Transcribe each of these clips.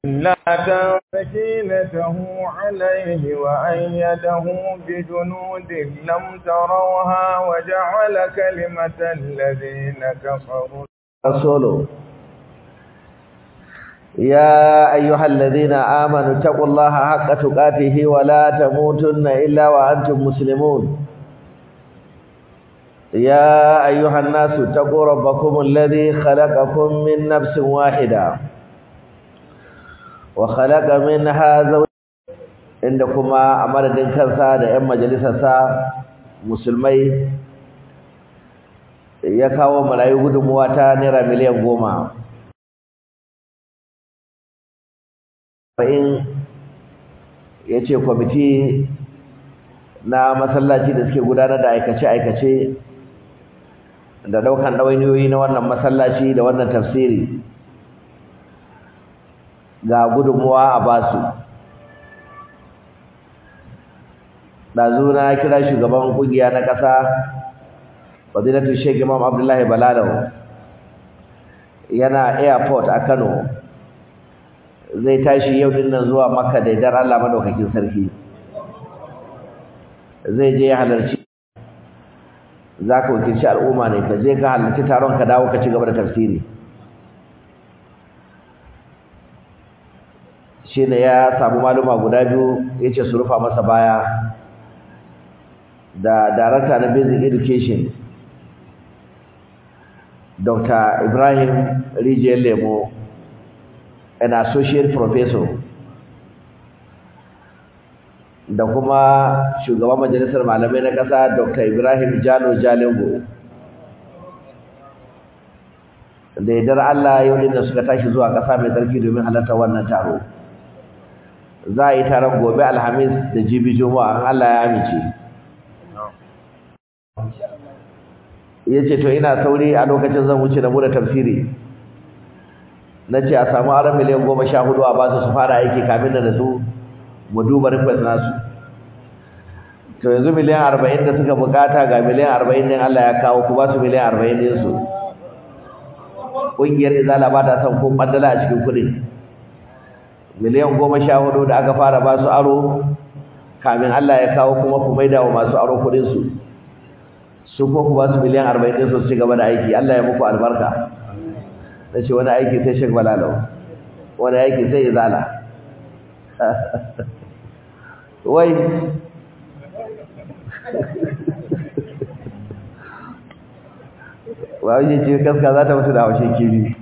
لا سكينته عليه وأيده بجنود لم تروها وجعل كلمة الذين كفروا رسوله يا أيها الذين آمنوا اتقوا الله حق تقاته ولا تموتن إلا وأنتم مسلمون يا أيها الناس اتقوا ربكم الذي خلقكم من نفس واحدة وخلق منها زوج عندكما أمر دين كنسا da ƴan majalisarsa musulmai ya kawo marayu gudunmuwa ta naira miliyan goma in ya ce kwamiti na masallaci da suke gudanar da aikace-aikace da daukan ɗawainiyoyi na wannan masallaci da wannan tafsiri ga gudunmuwa a basu ɗazu na kira shugaban ƙungiya na ƙasa fadilatu sheikh imam abdullahi balalau yana airport a kano zai tashi yau din nan zuwa makka da idan allah madaukakin sarki zai je ya halarci za ka wakilci al'umma ne ka je ka halarci taron ka dawo ka ci gaba da tafsiri shi ne ya samu maluma guda biyu ya ce su rufa masa baya da darakta na basic education dr ibrahim rijiyar lemo an associate professor da kuma shugaban majalisar malamai na ƙasa Dr. Ibrahim Jalo Jalingo da yardar Allah yau din da suka tashi zuwa ƙasa mai tsarki domin halarta wannan taro za a yi taron gobe Alhamis da Jibi Juma'a Allah ya amince yace to ina sauri a lokacin zan wuce da mu da tafsiri nace a samu aron miliyan goma sha hudu a basu su fara aiki kamin da su mu duba request nasu to yanzu miliyan arba'in da suka bukata ga miliyan arba'in din Allah ya kawo ku ba su miliyan arba'in din su ƙungiyar izala ba ta son ko ɓandala a cikin kuɗin miliyan goma sha hudu da aka fara ba su aro kamin Allah ya kawo kuma ku maida wa masu aro kuɗin su su ko ku ba su miliyan arba'in din su su ci gaba da aiki Allah ya muku albarka na ce wani aiki sai shek balalau wani aiki sai izala wai wani ce kaska za ta mutu da haushe kiri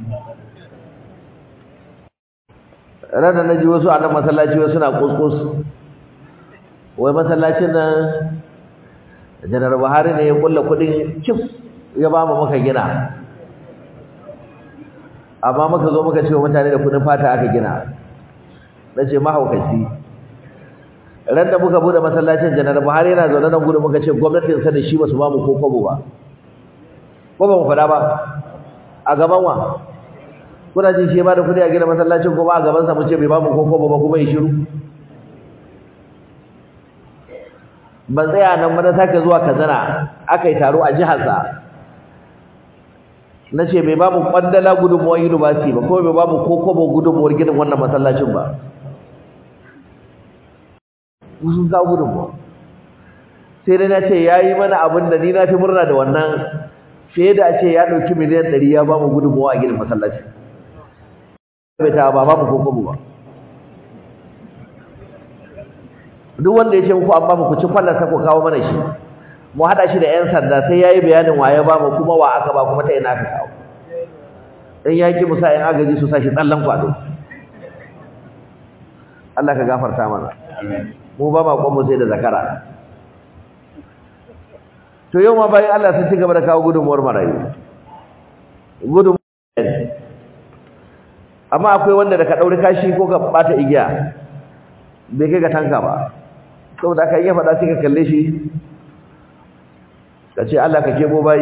ranar na ji wasu a nan masallaci wasu na kuskus wai masallacin nan janar buhari ne ya kulla kudin cif ya ba mu muka gina amma muka zo muka ce wa mutane da kudin fata aka gina na ce mahaukaci ran da muka bude masallacin janar buhari yana zaune nan gudu muka ce gwamnatin sa da shi ba su ba mu ko kwabo ba ko ba mu faɗa ba a gaban wa kuna jin shi ba da kudi a gina masallacin kuma a gaban sa mu ce bai ba mu ko kwabo ba kuma ya shiru ban tsaya nan ba na sake zuwa kazana aka yi taro a jihar sa na ce bai ba mu kwandala gudunmuwar university ba kuma bai ba mu ko kwabo gudunmuwar ginin wannan masallacin ba sun kawo gudunmuwa sai dai na ce ya yi mana abin da ni na fi murna da wannan fiye da a ce ya ɗauki miliyan ɗari ya ba mu gudunmuwa a gidan masallaci bai ta ba ba mu kokobu ba duk wanda ya ce muku an ba mu ku ci kwallon ku kawo mana shi mu haɗa shi da 'yan sanda sai ya yi bayanin wa ya ba mu kuma wa aka ba kuma ta ina aka kawo in ya ki musa 'yan agaji su sa shi tsallan kwado Allah ka gafarta mana mu ba ma kwanmu sai da zakara to yau ma bayan Allah sun ci gaba da kawo gudunmuwar marayu gudunmuwar amma akwai wanda da ka ɗauri kashi ko ka ɓata igiya bai kai ga tanka ba saboda aka iya faɗa sai ka kalle shi ka ce Allah ka kebo bayi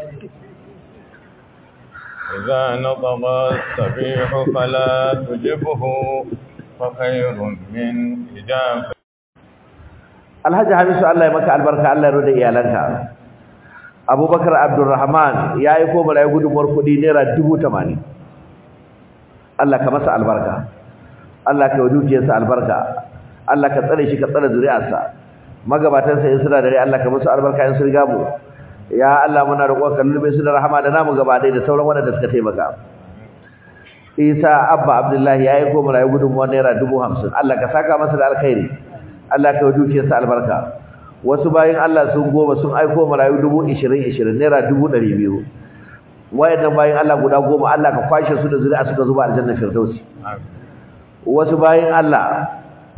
إذا نطق السبيح فلا تجبه فخير من إجابة Alhaji Hamisu Allah ya maka albarka Allah ya rode iyalanka Abubakar Abdulrahman ya yi ko marayu gudunmuwar kuɗi naira dubu tamanin Allah ka masa albarka Allah ka yi dukiyarsa albarka Allah ka tsare shi ka tsare zuri'arsa magabatansa in suna dare Allah ka musu albarka in sun riga mu ya Allah muna roƙon ka lulube su da rahama da namu gaba ɗaya da sauran waɗanda suka taimaka Isa Abba Abdullahi ya yi ko mu rayu gudunmuwa naira dubu hamsin Allah ka saka masa da alkhairi Allah ka yi dukiyarsa albarka wasu bayan Allah sun goma sun aiko mu rayu dubu ishirin ishirin naira dubu ɗari biyu wayannan bayan Allah guda goma Allah ka kwashe su da zuri'a suka zuba aljanna firdausi wasu bayan Allah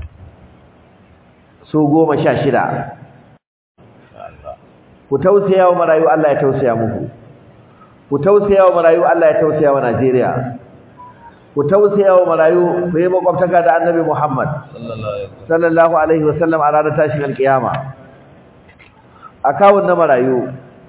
su goma sha shida ku tausaya wa marayu Allah ya tausaya muku ku tausaya wa marayu Allah ya tausaya wa Najeriya ku tausaya wa marayu ku yi makwabtaka da annabi Muhammad sallallahu alaihi wasallam a ranar tashin alkiyama akawun na marayu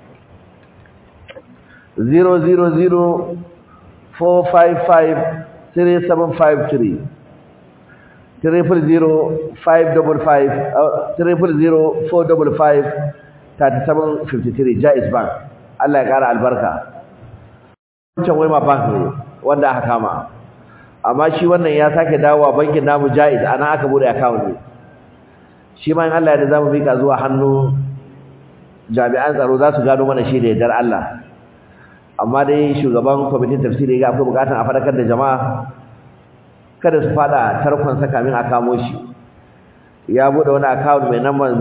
0004553 triple zero five double five triple zero four double five thirty seven fifty three Jaiz Bank Allah ya kara albarka wancan wai ma bank ne wanda aka kama amma shi wannan ya sake dawowa bankin namu Jaiz ana aka bude account ne shi ma in Allah ya da zamu mika zuwa hannu jami'an tsaro za su gano mana shi da yardar Allah amma dai shugaban kwamitin tafsiri ga akwai bukatun a fadakar da jama'a kada su fada tarkon sa kamin a kamo shi ya bude wani account mai number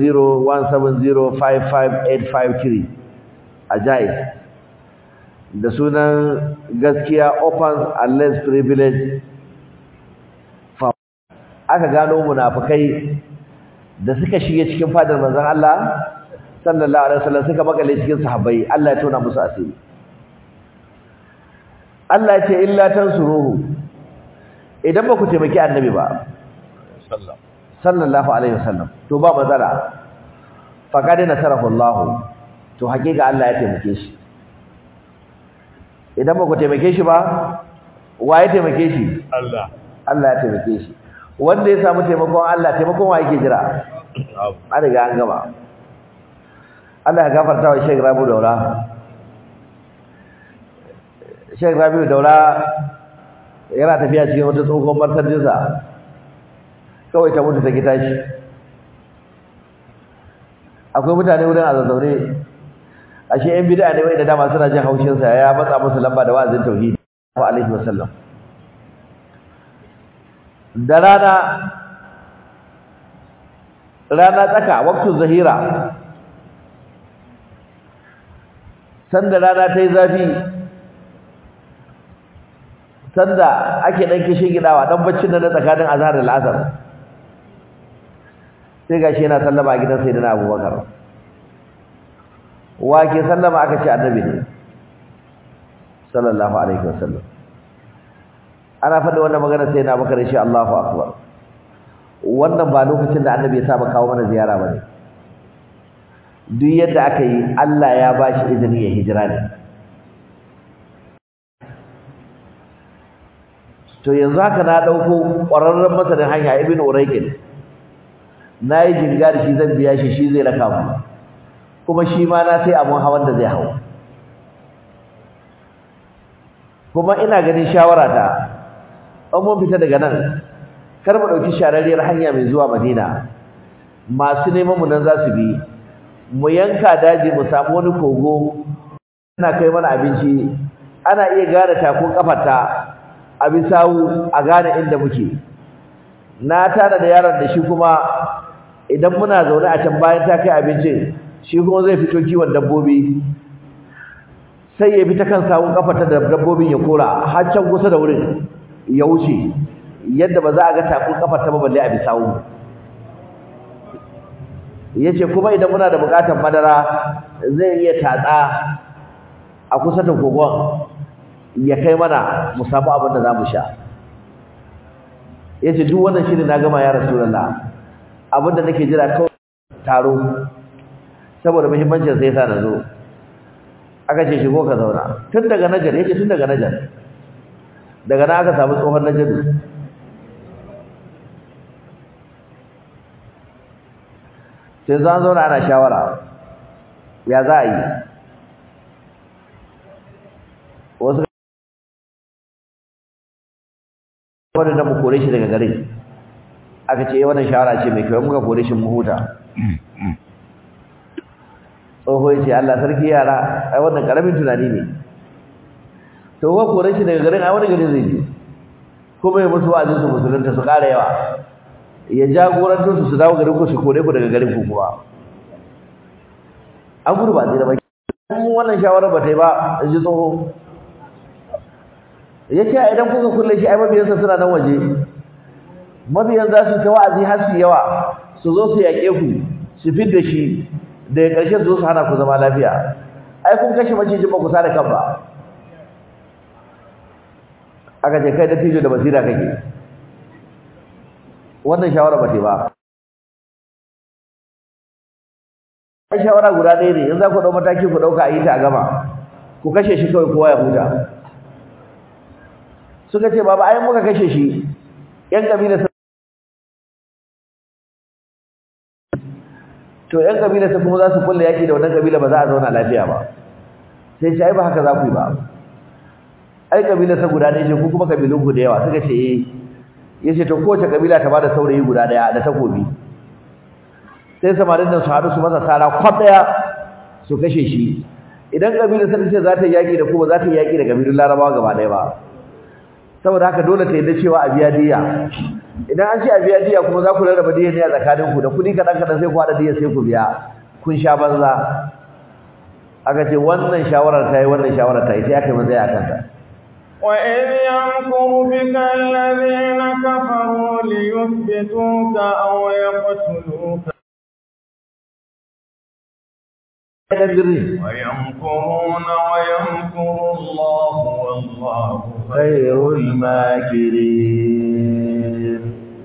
0017055853 a Jaiz da sunan gaskiya open and less privilege aka gano munafikai da suka shige cikin fadar manzon Allah sallallahu alaihi wasallam suka makale cikin sahabbai Allah ya tona musu asiri Allah ya ce illa tansuruhu idan ba ku taimaki annabi ba sallallahu alaihi wasallam to ba matsala faqad nasarahu Allah to hakika Allah ya taimake shi idan ba ku taimake shi ba wa ya taimake shi Allah Allah ya taimake shi wanda ya samu taimakon Allah taimakon wa yake jira an riga an gama Allah ya gafarta wa Sheikh Rabi Daura Sheikh Rabi Daura yana tafiya cikin wata tsohon martadinsa kawai ta mutu ta gita shi akwai mutane wurin a zazzaune ashe yan bid'a ne wai da dama suna jin haushinsa ya matsa musu lamba da wa'azin tauhidi wa alaihi wasallam da rana rana tsaka waktu zahira sanda rana ta yi zafi sanda ake dan kishin gidawa dan baccin da na tsakanin azhar da al'asr sai gashi yana sallama a gidan sayyidina abubakar wa ke sallama aka ce annabi ne sallallahu alaihi wasallam ana faɗi wannan magana sai na bakar shi Allahu akbar wannan ba lokacin da annabi ya saba kawo mana ziyara bane duk yadda aka yi Allah ya bashi izini ya hijira ne to yanzu haka na dauko ƙwararren masanin hanya ibn urayqin nayi jinga da shi zan biya shi shi zai raka mu kuma shi ma na sai abun hawan da zai hawo kuma ina ganin shawara ta an mun fita daga nan kar mu dauki shararriyar hanya mai zuwa Madina masu neman mu nan za su bi mu yanka daji mu samu wani kogo ana kai mana abinci ana iya gane takun kafarta a bisawu a gane inda muke na tana da yaron da shi kuma idan muna zaune a can bayan ta kai abincin shi kuma zai fito kiwon dabbobi sai ya bi ta kan sawun kafarta da dabbobin ya kora har can kusa da wurin ya wuce yadda ba za a ga takun kafarta ba balle a bisawu yace kuma idan muna da bukatar madara zai iya tatsa a kusa da kogon ya kai mana mu samu abin da zamu sha yace duk wannan shirin na gama ya rasulullah abinda nake jira kawai taro saboda muhimmancin sai yasa na zo aka ce shigo ka zauna tun daga najar yace tun daga najar daga nan aka samu tsohon najadu sai zan zauna ana shawara ya za a yi wasu wadda mu kore shi daga garin aka ce wannan shawara ce mai kyau muka kore shi mu huta tsoho ya ce Allah sarki yara ai wannan karamin tunani ne to wa kore shi daga garin ai wani garin zai je kuma ya musu wa'azin su musulunta su ƙara yawa ya jagoranto su su dawo garin ku su kore ku daga garin ku kuma an gudu ba zai da baki wannan shawara ba ta yi ba in ji tsoho ya ce idan kuka kulle shi ai mabiyansa suna nan waje mabiyan za su ta wa'azi har su yawa su zo su yaƙe ku su fidda shi daga ƙarshen su zo su hana ku zama lafiya ai kun kashe macijin ba ku sa da kan ba aka ce kai da tijo da basira kake wannan shawara ba ta ba ai shawara guda ɗaya ne in za ku ɗau mataki ku ɗauka a yi ta a gama ku kashe shi kawai kowa ya huta suka ce baba ai muka kashe shi yan kabila to yan kabila ta kuma za su kulle yaki da wannan kabila ba za a zauna lafiya ba sai ce ai ba haka za ku yi ba ai kabila sa guda ɗaya ce ku kuma kabilun ku da yawa suka ce eh yace to kowace kabila ta bada saurayi guda ɗaya da takobi sai samarin nan su haɗu su masa sara kwaf ɗaya su kashe shi idan kabila sa ce za ta yaki da ku ba za ta yaki da kabilun larabawa gaba ɗaya ba saboda haka dole ta yadda cewa a biya diya idan an ce a biya diya kuma za ku rarraba diya ne a tsakanin ku da kuɗi kaɗan kaɗan sai ku haɗa diya sai ku biya kun sha banza aka ce wannan shawarar ta yi wannan shawarar ta yi sai aka yi matsaya a kanta وإذ يمكر بك الذين كفروا ليثبتوك أو يقتلوك ويمكرون ويمكر الله والله خير الماكرين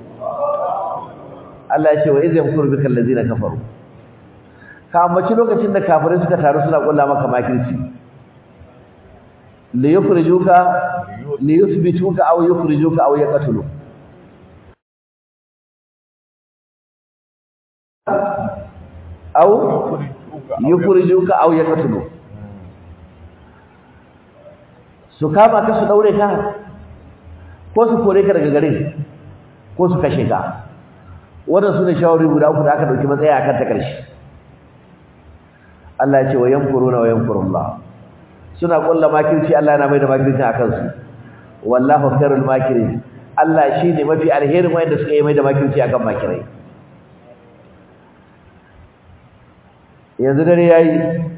Allah ya ce wa izin kur bika allazina kafaru ka ambaci lokacin da kafirai suka taru suna kulla maka makirci li yukhrijuka li yuthbituka aw yukhrijuka aw yaqtulu aw yukhrijuka aw yaqtulu su kama ka su daure ka ko su kore ka daga garin ko su kashe ka wannan sune shawari guda uku da aka dauki matsaya akan ta karshe Allah ya ce wa yankuruna wa yankurullah suna kulla makirci Allah yana mai da makirci akan su wallahu khairul makirin Allah shine mafi alherin wanda suka yi mai da makirci akan makirai yanzu dare yayi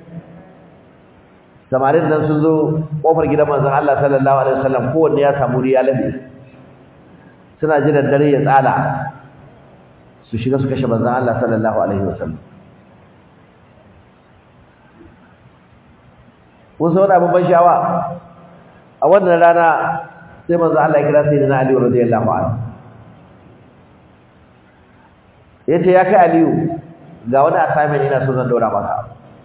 samarin nan sun zo kofar gidan manzon Allah sallallahu alaihi wasallam kowanne ya samu riya labe suna jiran dare ya tsala su shiga su kashe manzon Allah sallallahu alaihi wasallam kun san wani abin ban sha'awa a wannan rana sai manzon Allah ya kira sayyidina Ali radiyallahu anhu yace ya kai Aliyu ga wani assignment ina so zan daura maka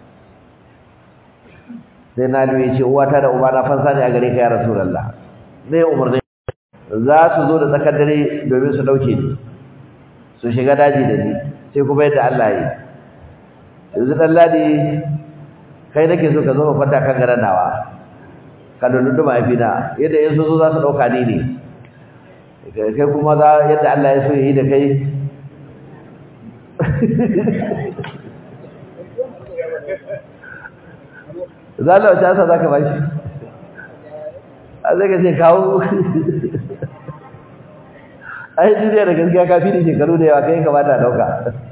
sai na ya ce uwata da ubana fansa ne a gare ka ya rasulullah ne umarni za su zo da tsakar dare domin su dauke ni su shiga daji da ni sai kuma yadda Allah yi yanzu dan ladi kai nake so ka zo ka kwanta kan garan nawa ka dulundu mahaifina yadda yanzu zo za su dauka ni ne kai kuma za yadda Allah ya so yi da kai zalla wace asa zaka bashi a zai ka ce kawo ai duniya da gaskiya ka fi da shekaru da yawa kai kamata a dauka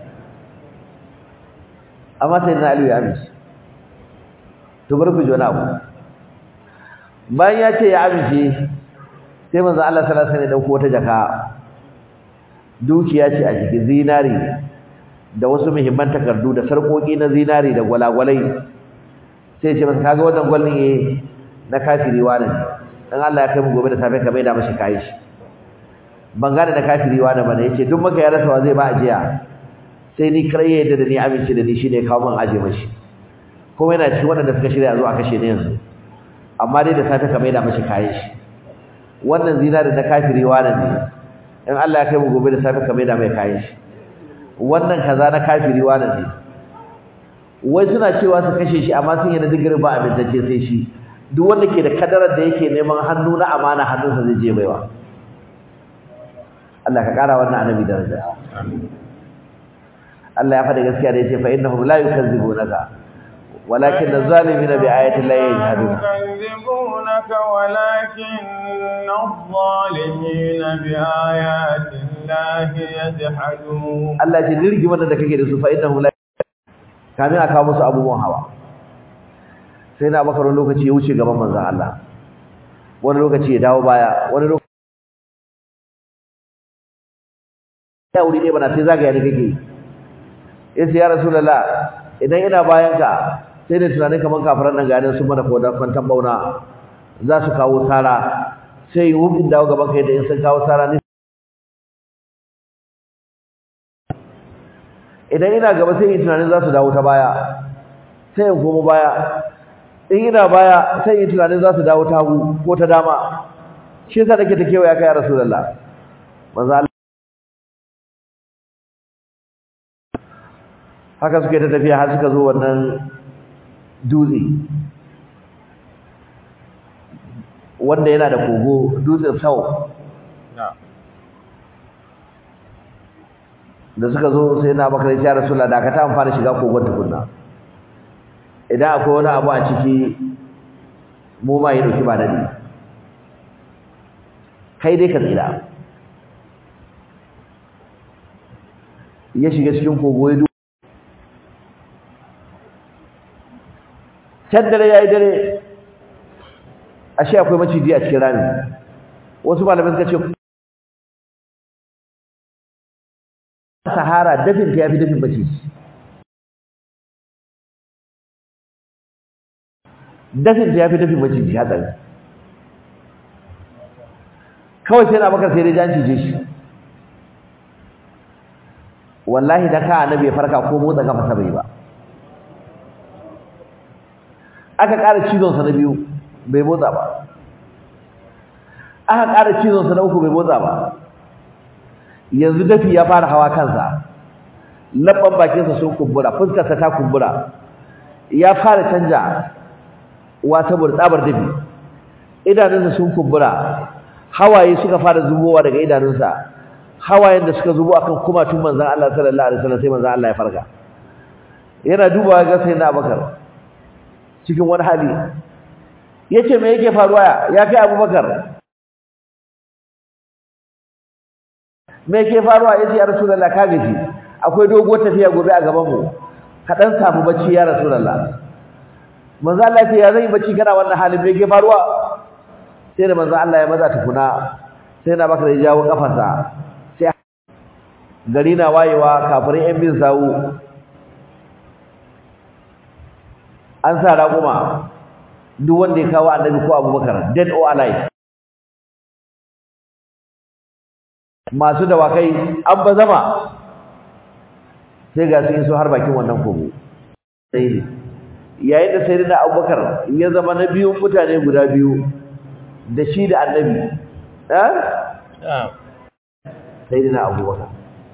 amma sai na aliyu ya amince to bar ku ji wani abu bayan ya ce ya amince sai manzo Allah sallallahu alaihi wasallam ya dauko wata jaka dukiya ce a cikin zinari da wasu muhimman takardu da sarkoki na zinari da gwalagwalai sai ce masa kaga wannan gwalin eh na kafiri wani dan Allah ya kai mu gobe da safe ka maida mashi kai shi ban gane da kafiri wani bane yace duk maka ya rasa wa zai ba ajiya sai ni kare yadda da ni amince da ni shine kawo mun aje mashi kuma yana cikin wadanda suka shirya zuwa kashe ni yanzu amma dai da safe ka maida mashi kai shi wannan zinari na kafiri wani ne in Allah ya kai mu gobe da safe ka maida mai kai shi wannan kaza na kafiri wani ne wai suna cewa su kashe shi amma sun yana digirin ba abintacce sai shi duk wanda ke da kadarar da yake neman hannu na amana hannunsa zai je baiwa Allah ka kara wannan annabi daraja Allah ya faɗa gaskiya da yace fa innahum la yukazzibunaka walakin az-zalimina bi ayati llahi yajhadun يكذبونك ولكن الظالمين بآيات الله يجحدون Allah ya ce dirgi wannan da kake da su fa innahum la kamin aka musu abubuwan hawa sai na bakar wani lokaci ya wuce gaban manzon Allah wani lokaci ya dawo baya wani lokaci ya wuri ne bana sai zagaya ne kake yace ya rasulullah idan ina bayan ka sai da tunanin kaman kafiran nan ganin sun mana kodan kwantan bauna za su kawo sara sai yi wubin dawo gaban kai da in sun kawo sara ne idan ina gaba sai yi tunanin za su dawo ta baya sai in komo baya in ina baya sai yi tunanin za su dawo ta hagu ko ta dama shi yasa nake ta kewaya kai ya rasulullah manzo Allah haka suke ta tafiya har suka zo wannan dutse wanda yana da kogo dutsen sau da suka zo sai na bakar ya rasulullah da ka ta amfana shiga kogon tukunna idan akwai wani abu a ciki mu ma yi dauki ba dadi kai dai ka tsira ya shiga cikin kogo ya can dare ya yi dare ashe akwai maciji a cikin rami wasu malamai suka ce sahara dafin ta yafi dafin maciji dafin ta yafi dafin maciji hatsari kawai sai na bakar sai dai jan cije shi wallahi da ka annabi ya farka ko motsa kafa sa bai ba aka ƙara cizonsa na biyu bai motsa ba aka ƙara cizonsa na uku bai motsa ba yanzu dafi ya fara hawa kansa labban bakinsa sun kumbura fuskarsa ta kumbura ya fara canja wa saboda tsabar dafi idanunsa sun kumbura hawaye suka fara zubowa daga idanunsa hawayen da suka zubo akan kumatun manzon Allah sallallahu alaihi wasallam sai manzon Allah ya farka yana dubawa ga sai na Abubakar cikin wani hali yace me yake faruwa ya kai Abubakar me yake faruwa yace ya Rasulullah ka gaji akwai doguwar tafiya gobe a gaban mu ka dan samu bacci ya Rasulullah manzo Allah ya ce ya zai bacci kana wannan halin me yake faruwa sai da manzo Allah ya maza tukuna sai na Bakar ya jawo kafarsa sai gari na wayewa kafirin yan bin sawu an sa raƙuma duk wanda ya kawo annabi ko abubakar dead or alive masu dawakai an ba zama sai ga sun iso har bakin wannan kogo sai ne yayin da sai da abubakar ya zama na biyun mutane guda biyu da shi da annabi sai da abubakar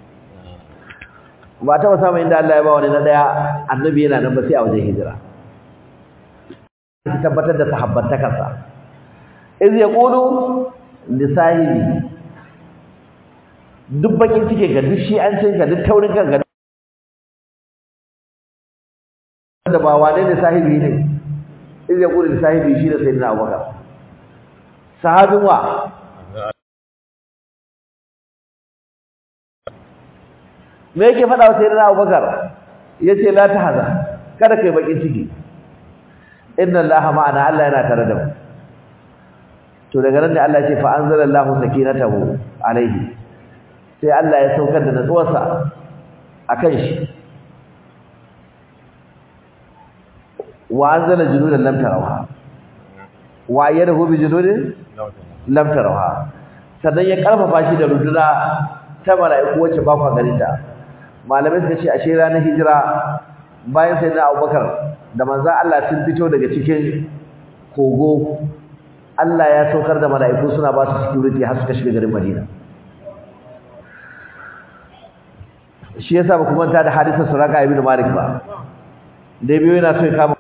ba taɓa samun inda Allah ya ba wani na ɗaya annabi yana nan ba sai a wajen hijira tabbatar da sahabbantakarsa iz yaqulu li sahibi duk bakin cike ga duk shi an cin ka duk taurin kan ga da ba wane ne sahibi ne iz yaqulu li sahibi shi da sayyidina Abubakar sahabin wa me yake faɗa wa sayyidina Abubakar yace la tahza kada kai bakin ciki inna allaha ma'ana Allah yana tare da mu to daga nan da Allah ya ce fa anzalallahu sakinatahu alaihi sai Allah ya saukar da natsuwarsa akan shi wa anzala junudan lam tarawha wa ayyadahu bi junudin lam tarawha sannan ya karfafa shi da runduna ta mala'iku wacce ba ku ganin ta malamai suka ce ashe ranar hijira bayan sai na Abubakar da manzan Allah sun fito daga cikin kogo Allah ya saukar da mala'iku suna ba su security har suka shiga garin Madina shi yasa ba ku manta da hadisin Suraka ibn Malik ba da biyo yana so ya kama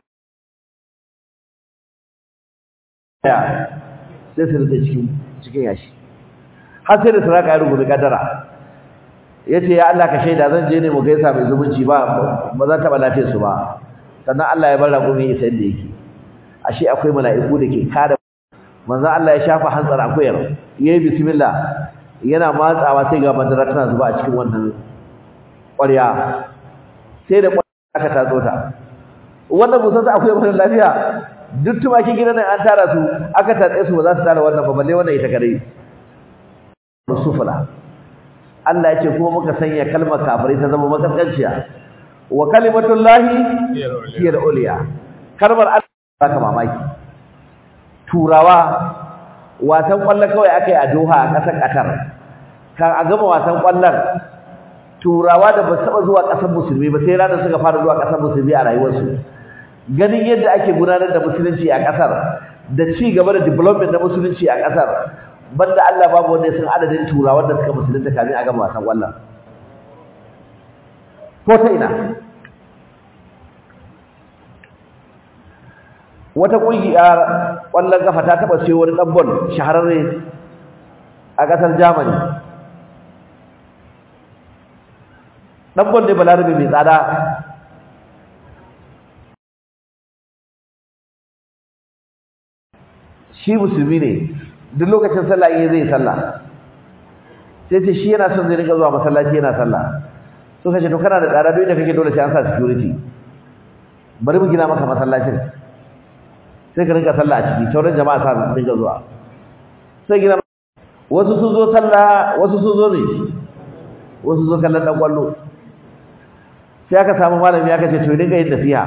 ya sai su rike cikin cikin yashi har sai da suraka ya rubuta kadara yace ya Allah ka shaida zan je ne mu gaisa mai zumunci ba ba zan taba lafiyar su ba sannan Allah ya bar raƙumi isa inda yake ashe akwai mala'iku da ke kare manzo Allah ya shafa hantsar akuyar yayi bismillah yana matsawa sai ga madara tana zuba a cikin wannan ƙwarya sai da ƙwarya aka tatso ta wannan musan sa akuyar mara lafiya duk tumakin gidan nan an tara su aka tatse su ba za su tara wannan ba balle wannan ita kadai sufula Allah ya ce kuma muka sanya kalmar kafirai ta zama makaskanciya wa kalimatullahi hiya al-ulya kalmar Allah baka mamaki turawa wasan kwallo kawai akai a Doha a ƙasar Qatar kan a gama wasan kwallon turawa da ba saba zuwa ƙasar musulmi ba sai ranar suka fara zuwa ƙasar musulmi a rayuwarsu ganin yadda ake gudanar da musulunci a ƙasar da ci gaba da development na musulunci a ƙasar banda Allah babu wanda ya san adadin turawan da suka musulunta kafin a gama wasan kwallon ko ta ina wata ƙungiyar ƙwallon kafa ta taɓa siyo wani ɗan bol shahararre a ƙasar Germany ɗan bol ne balarabe mai tsada shi musulmi ne duk lokacin sallah in zai sallah sai ce shi yana son zai rika zuwa masallaci yana sallah suka ce to kana da tsada duk da kake dole sai an sa security bari mu gina maka masallacin sai ka rinka sallah a ciki sauran jama'a sa su rinka zuwa sai gina wasu sun zo sallah wasu sun zo ne wasu zo kallon dan kwallo sai aka samu malami aka ce to dinga yin nasiha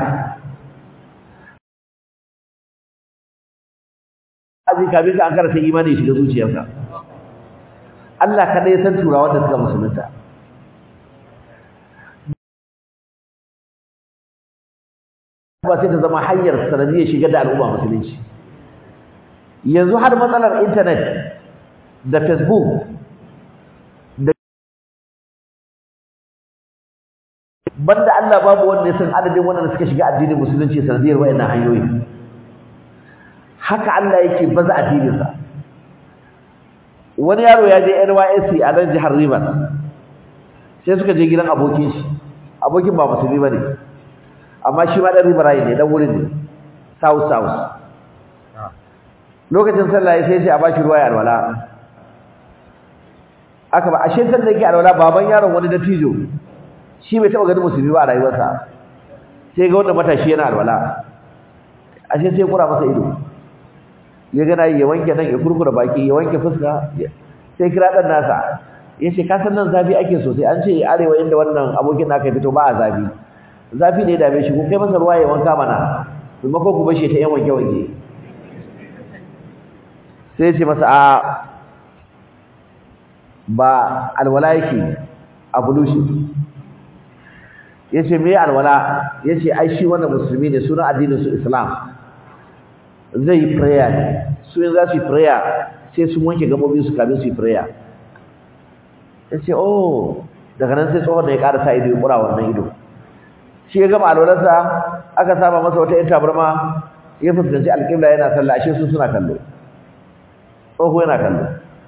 aji kafin ka an karanta imani ya shiga zuciyarka Allah kada ya san turawa da suka musulunta ba sai ta zama hanyar sanadiyar shigar da al'umma musulunci yanzu har matsalar intanet da facebook da banda Allah babu wanda ya san adadin wanda suka shiga addinin musulunci sanadiyar wayannan hanyoyi haka Allah yake baza addininsa wani yaro ya je NYSC a nan jihar Rivers sai suka je gidan abokin shi abokin ba musulmi bane amma shi ma dan Rivers ne dan wurin ne south south lokacin sallah sai sai a bashi ruwa ya alwala aka ba ashe sallah yake alwala baban yaron wani dattijo shi bai taba ganin musulmi ba a rayuwarsa sai ga wanda matashi yana alwala ashe sai kura masa ido ya gana ya wanke nan ya kurkura baki ya wanke fuska sai kira dan nasa yace ka san nan zafi ake sosai an ce arewa inda wannan abokin naka fito ba a zafi zafi ne da bai shi ku kai masa ruwa ya wanka mana kuma ko ku bashi ta yan wanke wanke sai ce masa a ba alwala yake a bulushi yace me alwala yace ai shi wannan musulmi ne sunan addinin su islam zai yi prayer ne su yin za su yi prayer sai sun wanke gabobin su kamin su yi prayer ya ce oh daga nan sai tsohon da ya ƙara sa ido ya ƙura wannan ido shi ya gama alwalarsa aka saba masa wata yin tabarma ya fuskanci alƙibla yana sallah ashe su suna kallo tsoho yana kallo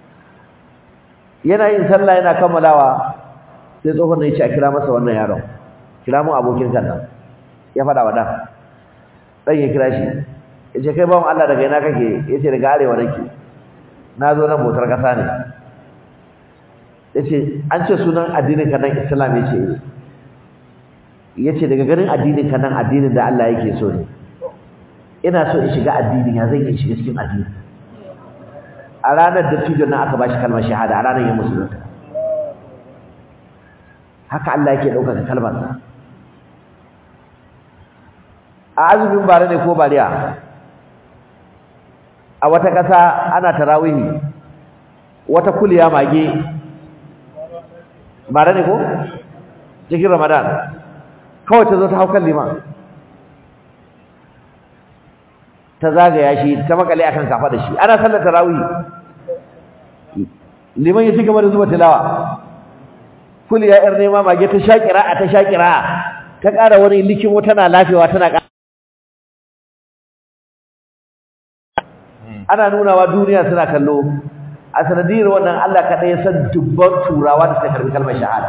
yana yin sallah yana kammalawa sai tsohon da ya ce a kira masa wannan yaron kira mun abokin kan nan ya faɗa wa ɗan ɗan ya kira shi yace kai bawon Allah daga ina kake yace daga arewa nake na zo nan motar kasa ne yace an ce sunan addinin ka nan Islam yace yace daga ganin addinin ka nan addinin da Allah yake so ne ina so in shiga addinin ya zan yi shiga cikin addini a ranar da tijon nan aka bashi kalmar shahada a ranar ya musulunta haka Allah yake ɗaukaka kalmarsa a azumin bare ne ko bariya a wata ƙasa ana tarawihi wata kuliya mage bare ne ko cikin ramadan kawai ta zo ta haukan liman ta zagaya shi ta makale akan kafa da shi ana sallar tarawihi liman ya ci gaba da zuba tilawa kuliya yar nema mage ta shakira a ta shakira ta ƙara wani likimo tana lafewa tana ƙara ana nunawa duniya suna kallo a sanadiyar wannan Allah kaɗai ya san dubban turawa da suka karbi kalmar shahada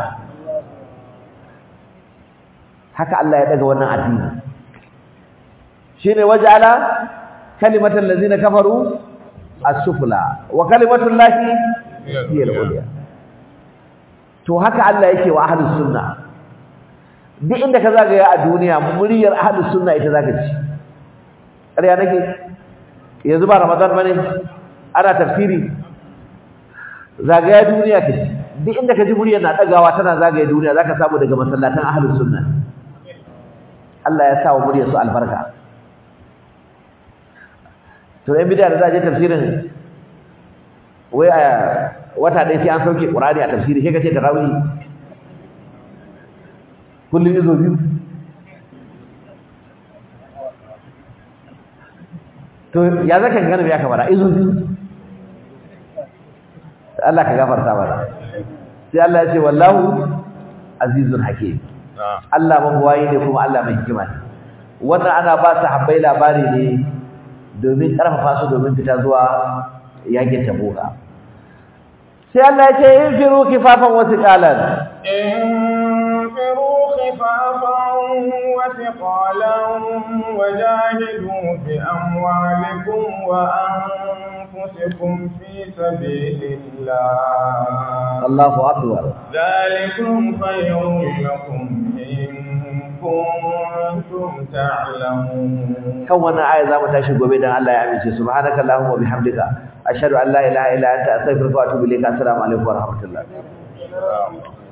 haka Allah ya daga wannan addini shine waja'ala kalimatal ladzina kafaru as-sufla wa kalimatul lahi hiya al-ulya to haka Allah yake wa ahlus sunna duk inda ka zagaya a duniya muryar ahlus sunna ita zaka ci ƙarya nake yanzu ba ramadan bane ana tafsiri zagaya duniya kace duk inda ka ji muryar na dagawa tana zagaya duniya zaka samu daga masallatan ahlus sunna Allah ya sa wa muryar su albarka to ɗan bidiyar da za a je tafsirin wai a wata ɗaya sai an sauke ƙurani a tafsiri sai ka ce tarawih kullum izo biyu to ya zaka gane me ya kamara izo biyu Allah ka gafarta mana sai Allah ya ce wallahu azizun hakim Allah mabuwayi ne kuma Allah mai hikima ne wannan ana ba su habbai labari ne domin karfafa su domin fita zuwa yakin tabuka sai Allah ya ce infiru kifafan wasu qalan انفروا خفافا وثقالا وجاهدوا بأموالكم وأنفسكم في سبيل الله الله أكبر ذلكم خير لكم إن كنتم تعلمون kan wannan aya za mu tashi gobe dan Allah ya amince subhanaka allahumma wa bihamdika ashhadu an la ilaha illa anta astaghfiruka wa atubu ilayka assalamu alaikum wa rahmatullah